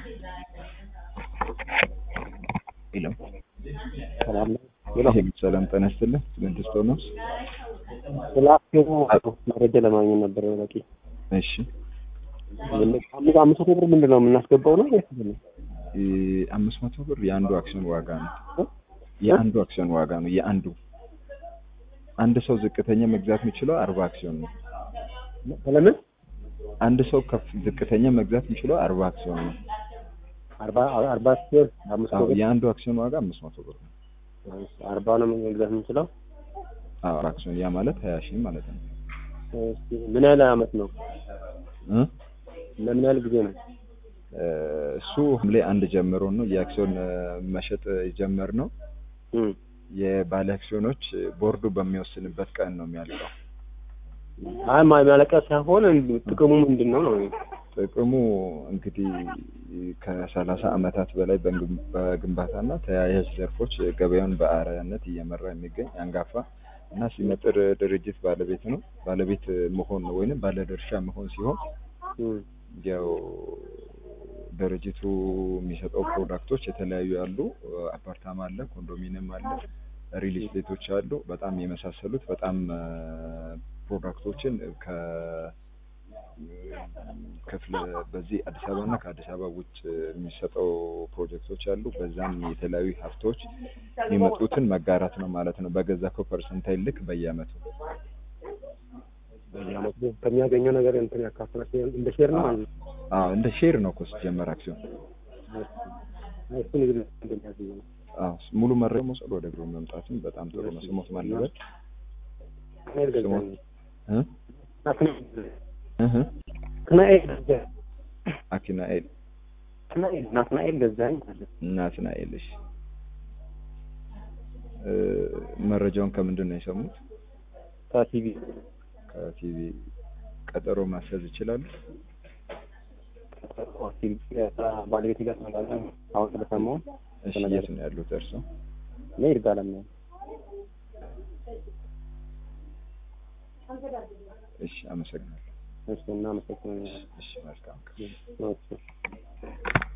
ሄሎ ሰላም ነው። ሄሎ ሰላም ጤና ይስጥልኝ። ስድስት ሆኖ ስለ አክሲዮኑ መረጃ ለማግኘት ነበር። በቂ እሺ አምስት አምስት መቶ ብር ምንድን ነው የምናስገባው ነው ወይስ ምንድን ነው? እ አምስት መቶ ብር የአንዱ አክሲዮን ዋጋ ነው። የአንዱ አክሲዮን ዋጋ ነው። የአንዱ አንድ ሰው ዝቅተኛ መግዛት የሚችለው አርባ አክሲዮን ነው። ስለምን አንድ ሰው ከፍ ዝቅተኛ መግዛት የሚችለው አርባ አክሲዮን ነው። አርባ አርባ ሲሆን አምስት መቶ አዎ ብር የአንዱ አክሲዮን ዋጋ አምስት መቶ ብር ነው። አርባ ነው መግዛት የምንችለው። አዎ አክሲዮን ያ ማለት ሀያ ሺህ ማለት ነው። እስኪ ምን ያህል አመት ነው? እ ለምን ያህል ጊዜ ነው? እ እሱ ሐምሌ አንድ ጀምሮ ነው የአክሲዮን እ መሸጥ የጀመር ነው። እም የባለ አክሲዮኖች ቦርዱ በሚወስንበት ቀን ነው የሚያልቀው። አይ ማ- ማለቂያ ሳይሆን እንድ- ጥቅሙ ምንድን ነው ነው? ጥቅሙ እንግዲህ ከሰላሳ ዓመታት በላይ በግንብ- በግንባታና ተያያዥ ዘርፎች ገበያውን በአርአያነት እየመራ የሚገኝ አንጋፋ እና ሲመጥር ድርጅት ባለቤት ነው። ባለቤት መሆን ነው ወይንም ባለድርሻ መሆን ሲሆን እም ያው ድርጅቱ የሚሰጠው ፕሮዳክቶች የተለያዩ አሉ። አፓርታማ አለ፣ ኮንዶሚኒየም አለ፣ ሪል ስቴቶች አሉ። በጣም የመሳሰሉት በጣም እ ፕሮዳክቶችን ከ ክፍለ በዚህ አዲስ አበባ እና ከአዲስ አበባ ውጭ የሚሰጠው ፕሮጀክቶች አሉ። በዛም የተለያዩ ሀብቶች የሚመጡትን መጋራት ነው ማለት ነው። በገዛከው ፐርሰንታይል ልክ በየአመቱ በየአመቱ ከሚያገኘው ነገር እንትን ያካፍላል እንደ ሼር ነው ማለት ነው። አዎ እንደ ሼር ነው እኮ ሲጀመር አክሲዮን። አይ እሱን እንግዲህ እንደሚያገኘው ነው። አዎ ሙሉ መረጃ መውሰድ ወደ ግሩ መምጣትም በጣም ጥሩ ነው። ስሞት ማለበት ናትናኤል ገዛኸኝ። እ ናትናኤል እህ ናትናኤል ገዛኸኝ። አኪናኤል ናትናኤል ናትናኤል ገዛኸኝ ማለት ናትናኤል። እሺ እ መረጃውን ከምንድን ነው የሰሙት? ከቲቪ ከቲቪ ቀጠሮ ማስያዝ ይችላሉ? ባለቤት ጋር ተነጋግረን አሁን ስለሰማሁ እሺ የት ነው ያሉት እርስዎ? እኔ ይርጋለም ነው። እሺ አመሰግናለሁ። እሺ እናመሰግናለን። እሺ መልካም ቀን። እሺ